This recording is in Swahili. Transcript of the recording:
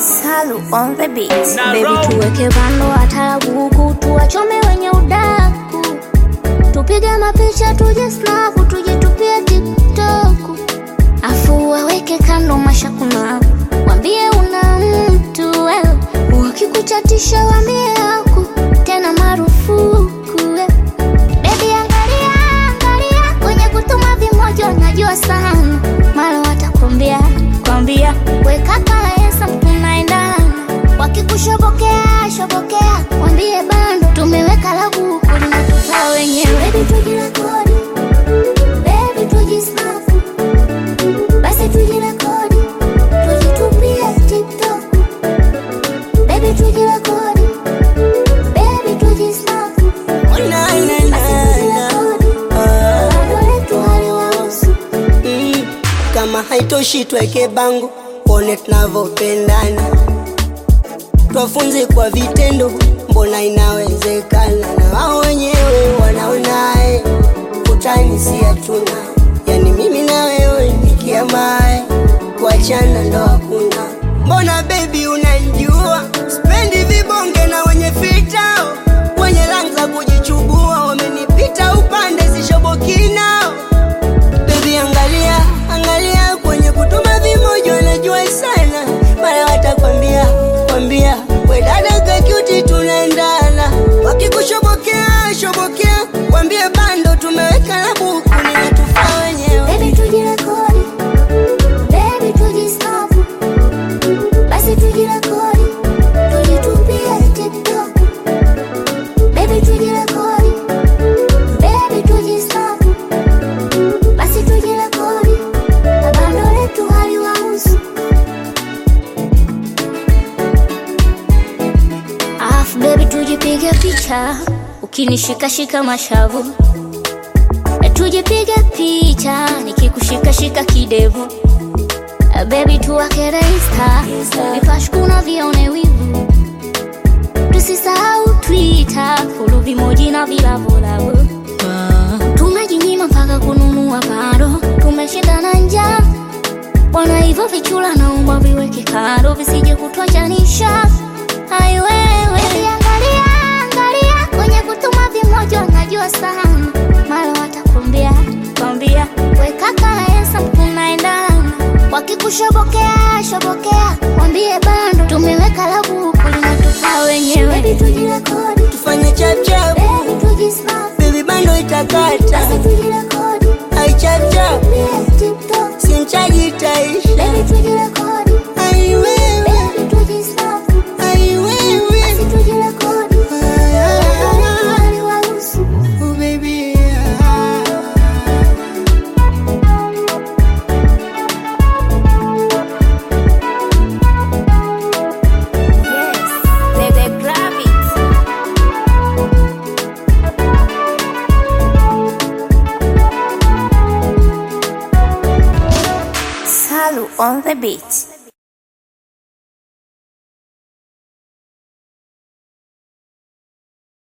Salu on the beat. Na Baby roll. tuweke bando atarabu huku tuwachome wenye udaku tupige mapicha tuje snapu tuje tupie tiktoku afu waweke kando mashakuna wambie una mtu wewe wakikuchatisha wambie aku tena marufuku wewe Baby angalia, angalia kwenye kutuma vimoja unajua sana mara watakwambia kwambia weka kalaesa tunaendana wakikushobokea shobokea wambie bando tumeweka lagu linatufaa wenyewe Baby tujirekodi Baby tujisnapu basi tujirekodi tujitupie tiktok Baby tujirekodi Baby tujisnapu Na, na, na, na. Ah, mm. Kama haitoshi tweke bango pone tunavyopendana, twafunze kwa vitendo, mbona inawezekana, na wao wenyewe wanaonaye utani si hatuna, yani mimi na wewe nikiamae kuachana ndo hakuna. Mbona baby unanijua, spendi vibonge na wenye fitao, wenye rangi za kujichubua, wamenipita upande sishoboki nao. Baby angalia, angalia kwenye kutuma vimoja wanajua sana, mara watakwambia kwambia we dada kakyuti tunaendana, wakikushobokea shobokea, kwambie bando tumeweka na buku ninatufaa wenyewe. Baby tujirekodi, baby tujisnapu, basi tujirekodi, tujitupie TikTok. Baby tujirekodi, baby tujisnapu, basi tujirekodi, na bando letu haliwahusu. Alafu baby tujipige picha, ukinishikashika mashavu E, tujipige picha nikikushikashika kidevu E, baby tuwakere insta vipashkuna vione wivu tusisahau twitter fulu vimoji na vilavulavu tumejinyima mpaka kununua bado tumeshindana njaa bwana hivyo vichula naomba viweke kando visije kutwachanisha aiwewe angalia angalia kwenye kutuma vimoja najua sana mara watakwambia kwambia weka kalaesa tunaendana wakikushobokea shobokea wambie bando tumeweka labuku linatufaa wenyewe Baby, tujirekodi Tufanye chapchap, Baby, tujisnap baby bando itakata, basi tujirekodi ai chapchap, Tupie TikTok simchaji itaisha. Baby, tujirekodi Ai wewe, Baby, tujisnap ai wewe, basi tujirekodi Ah, haliwahusu oh baby, ah. Yes, they, they grab it. Salu on the beat.